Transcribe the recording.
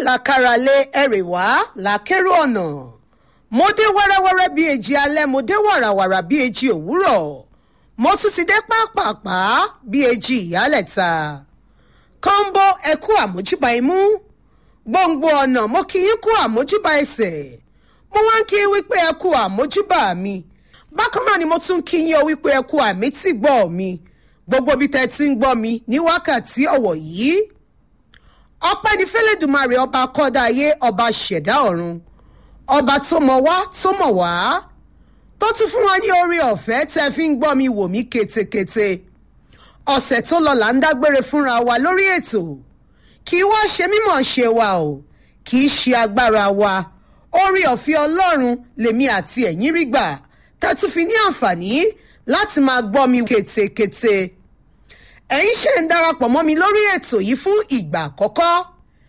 làkàràlé ẹ̀rẹ̀ wá làkèrò ọ̀nà mo dé wẹ́rẹ́wẹ́rẹ́ bíi èjì alẹ́ mo dé wàràwàrà bíi èjì òwúrọ̀ mo tún ti dé pápápá bíi èjì ìyálẹ̀ta kọ́ńbó ẹ̀kú àmójúbà imú gbòǹgbò ọ̀nà mo kì í kú àmójúbà ẹsẹ̀ mo wá ń kí wípé ẹ̀kú àmójúbà mi bákan náà ni mo tún kí yín o wípé ẹ̀kú àmì tí gbọ́ mi gbogbo bí tẹ́ ti ń gbọ́ mi ní wákàtí ọ̀wọ̀ yìí ọpẹ́ ní fẹ́lẹ́dùmarè ọba kọ́dá ayé ọba ṣẹ̀dá ọ̀run ọba tó mọ̀ wá tó mọ̀ wá tó tún fún wa ní orí ọ̀fẹ́ tẹ́ fi ń gbọ́ mi wò mí ketekete ọ̀sẹ̀ tó lọ là ń dágbére fúnra wa lórí ètò kì í wá ṣe mímọ̀ ṣe wa o kì í ṣe agbára wa orí ọ̀fẹ́ ọlọ́run lèmi àti ẹ̀yin rí gbà tẹ́ tún fi ní àǹfààní láti máa gbọ́ mi ketekete ẹ̀yin ṣe ń darapọ̀ mọ́ mi lórí ètò yìí fún ìgbà àkọ́kọ́